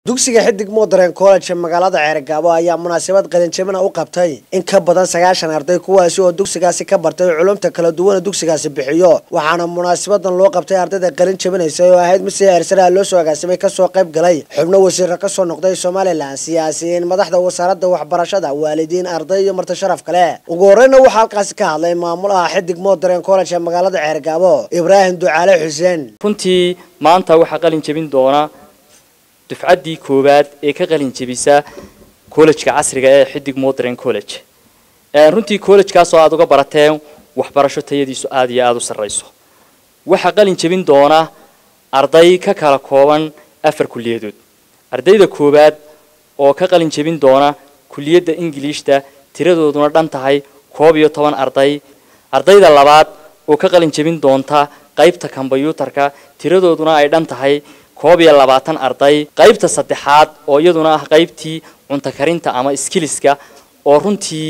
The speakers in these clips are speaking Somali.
dugsiga xidig modern college ee magaalada ceergaabo ayaa munaasabad qalinjabina u qabtay in ka badan sagaashan arday kuwaasi oo dugsigaasi ka bartay culumta kala duwana dugsigaasi bixiyo waxaana munaasabadan loo qabtay ardayda qalin jabinaysa oo ahayd mid si heersaraha loo soo agaasimay kasoo qayb galay xubno wasiiro kasoo noqday somalilan siyaasiyiin madaxda wasaaradda waxbarashada waalidiin arday iyo marti sharaf kale ugu horeyna waxaa halkaasi ka hadlay maamulaha xidig modern college ee magaalada ceergaabo ibraahim ducaale xuseen runtii maanta waxaa qalin jebin doona dufcaddii koowaad ee ka qalin jebisa collejka casriga ee xidig modern college runtii collejkaasoo aada uga barateen waxbarasho tayadiisu aada iyo aada u sarrayso waxaa qalin jebin doona arday ka kala kooban afar kulliyadood ardayda koowaad oo ka qalin jebin doona kulliyadda ingiliishta tiradooduna dhan tahay koob iyo toban arday ardayda labaad oo ka qalin jebin doonta qaybta kombyuutarka tiradooduna ay dhan tahay koob iyo labaatan arday qaybta saddexaad oo iyaduna ah qaybtii cunto karinta ama skiliska oo runtii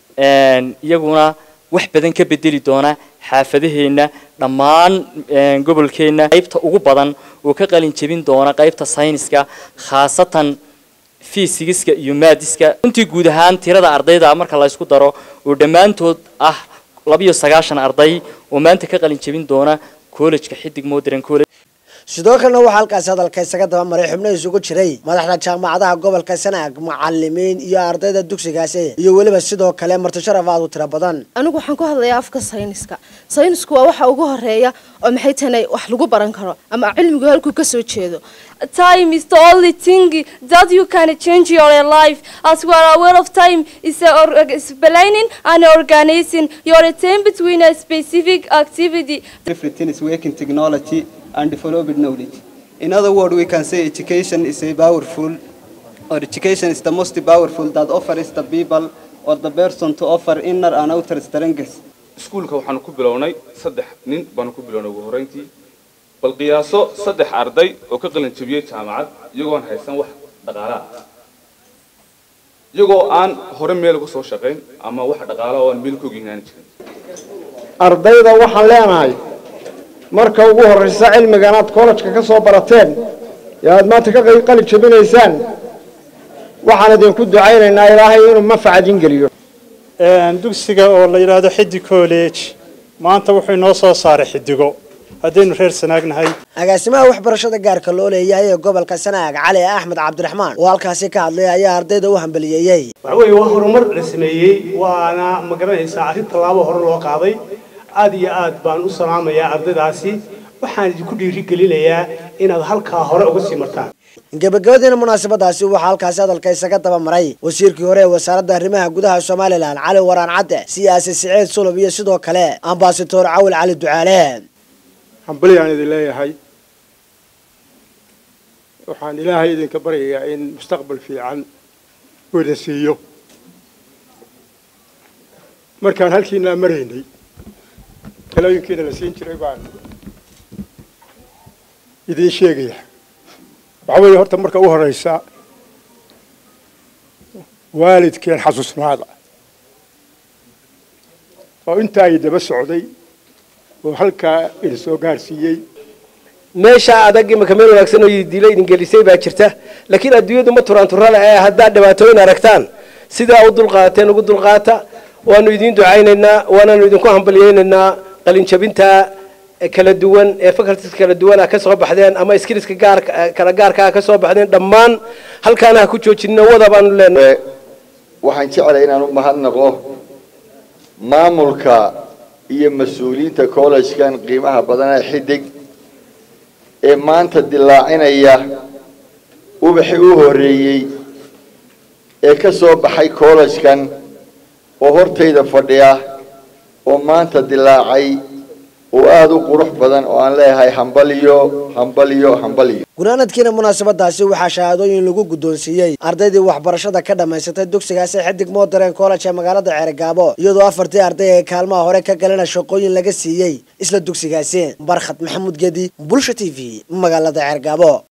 iyaguna wax badan ka bedeli doona xaafadaheenna dhammaan gobolkeenna qaybta ugu badan oo ka qalin jebin doona qaybta sayniska khaasatan fiisigiska iyo maadiska runtii guud ahaan tirada ardayda marka la ysku daro oo dhammaantood ah labiyo sagaashan arday oo maanta ka qalin jebin doona collejka xidig modern college sidoo kalena waxaa halkaasi hadalka isaga daba maray xubno isugu jiray madaxda jaamacadaha gobolka sanaag macalimiin iyo ardayda dugsigaasi iyo weliba sidoo kale marti sharaf aad u tiro badan anigu waxaan ku hadlayaa afka sayniska saynisku waa waxa ugu horeeya oo maxay tahay wax lagu baran karo ama cilmigu halkuu ka soo jeedo time is the only thing that you can change your life as we are aware of time is, a, is planning and organizing your time between a specific activity everything is working technology and developed knowledge in other words we can say education is a powerful or education is the most powerful that offers the people or the person to offer inner and outer strengths iskuulka waxaanu ku bilownay saddex nin baanu ku bilownay ugu horreyntii bal qiyaaso saddex arday oo ka qalin jebiyey jaamacad iyagoon haysan wax dhaqaalaha iyagoo aan hore meel uga soo shaqayn ama wax dhaqaala oo aan meel ku ogyihiin jirin ardayda waxaan leenahay marka ugu horraysa cilmigan aad kollejka ka soo barateen ee aad maanta ka qalin jebinaysaan waxaan idinku ducaynaynaa ilaahay inuu manfac idin geliyo dugsiga oo la yidhaahdo xidig college maanta wuxuu inoo soo saaray xidigo haddaynu reer sanaagnahay agaasimaha waxbarashada gaarka loo leeyahay ee gobolka sanaag cali axmed cabdiraxmaan oo halkaasi ka hadlay ayaa ardayda u hambaliyeeyey waxa weeye waa horumar la sameeyey waana ma garanaysaa arrin tallaabo hore loo qaaday aad iyo aad baan u salaamayaa ardaydaasi waxaan idinku dhiirigelinayaa inaad halkaa hore uga sii martaan gabagabadiina munaasabadaasi waxaa halkaasi hadalka isaga daba maray wasiirkii hore ee wasaaradda arrimaha gudaha somalilan cali waraan cadde siyaasi siciid sulub iyo sidoo kale ambasador cawil cali ducaale hambalyaan idin leeyahay waxaan ilaahay idinka baryayaa in mustaqbal fiican uu idin siiyo markaan halkiinaa maraynay talooyinkiina la siin jiray baan idiin sheegaya waxaa weeye horta marka u horeysa waalidkeen xasuusnaada oo intaa ay daba socday oo halkaa idin soo gaarsiiyey meesha adag imaka meel wanaagsan oo dilo idin gelisay baa jirta laakiin adduunyadu ma turaan turale ee haddaad dhibaatooyin aragtaan sidaa u dulqaateen ugu dulqaata waanu idiin ducaynaynaa waanaanu idinku hambalyaynaynaa qalinjabinta kala duwan ee faculties kala duwan ah ka soo baxdeen ama skillska gaar kala gaarka ah ka soo baxdeen dhammaan halkaana ha ku joojinno wada baanu leenahay waxaan jeclay inaan u mahadnaqo maamulka iyo mas-uuliyiinta collegekan qiimaha badan ee xidig ee maanta dilaacinaya ubaxii u horeeyey ee ka soo baxay collegekan oo hortayda fadhiya oo maanta dilaacay oo aada u qurux badan oo aan leeyahay hambaliyo hambaliyo hambaliyo gunaanadkiina munaasabadaasi waxaa shahaadooyin lagu guddoonsiiyey ardaydii waxbarashada ka dhammaysatay dugsigaasi xidig modern college ee magaalada ceergaabo iyadoo afartii arday ee kaalmaha hore ka galana shaqooyin laga siiyey isla dugsigaasi barkhad maxamuud gedi bulsha t v magaalada ceergaabo